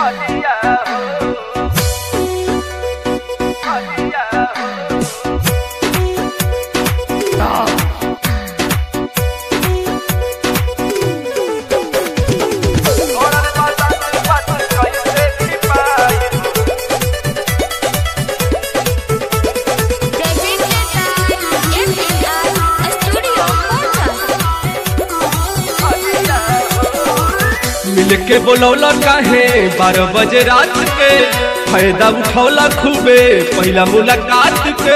मिल के बोलौला काहे बारह बजे रात के फायदा उठौला खूबे पहला मुलाकात के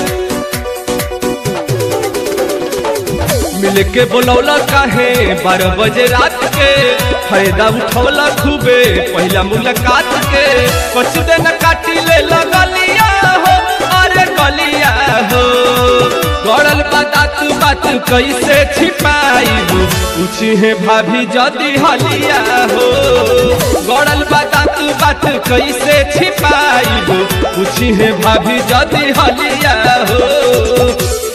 मिल के बोलौला काहे बारह बजे रात के फायदा उठौला खूबे पहला मुलाकात के कुछ दिन काटी ले लगलिया हो अरे गलिया हो गड़ल बात बात कैसे छिपाई पूछी है भाभी जदी हलिया हो गड़ल बात बात कैसे छिपाई पूछी है भाभी जदी हलिया हो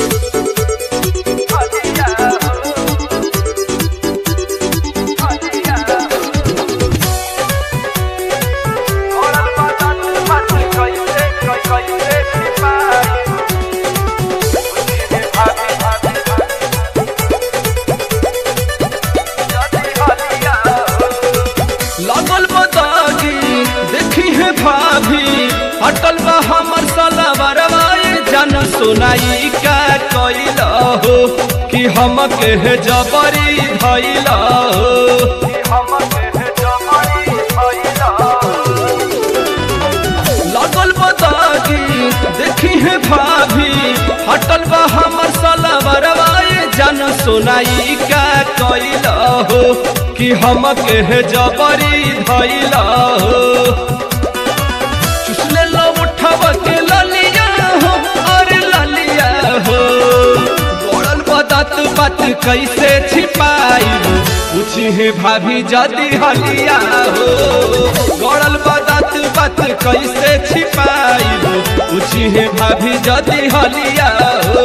लगल बदागी देखी है भाभी अटल बा हमर सलवरवा जन सुनाई का कैल हो कि हम के है जबरी धैल हो लगल बदागी देखी है भाभी हटल बा हमर सलवरवा जन सुनाई का कैल हो कि हम के है जबरी धैल हो चुसले लो उठब के ललिया हो अरे ललिया हो गोड़ल बदत बात कैसे छिपाई पूछी है भाभी जदी हलिया हो गोड़ल बदत बात कैसे छिपाई पूछी है भाभी जदी हलिया हो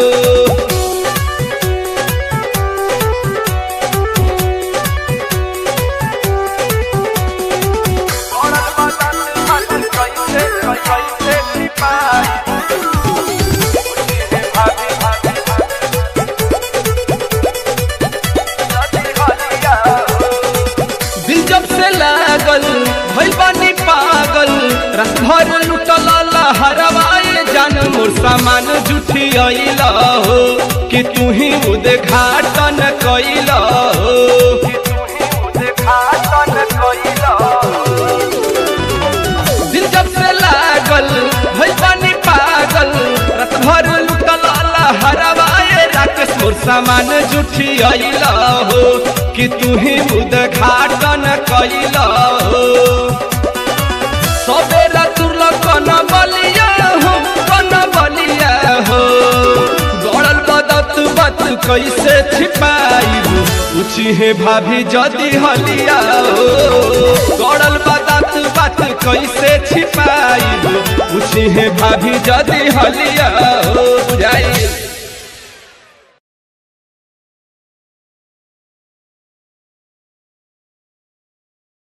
दिल जब से लागल भइल बानी पागल रात भर लुटल हरवाए जान मोर सामान जुठी अइल हो कि तू ही उद्घाटन कैल हो दिल जब से लागल भइल बानी पागल रात भर लुटल हरवाए राकेश मोर सामान जुठी अइल हो कि तू ही उद्घाटन कैल हो सबेरा तुरल कन बलिया हो कन बलिया हो गड़ल बदत बात कैसे छिपाई पूछी है भाभी जदी हलिया हो गड़ल बदत बात कैसे छिपाई पूछी है भाभी जदी हलिया हो बुझाई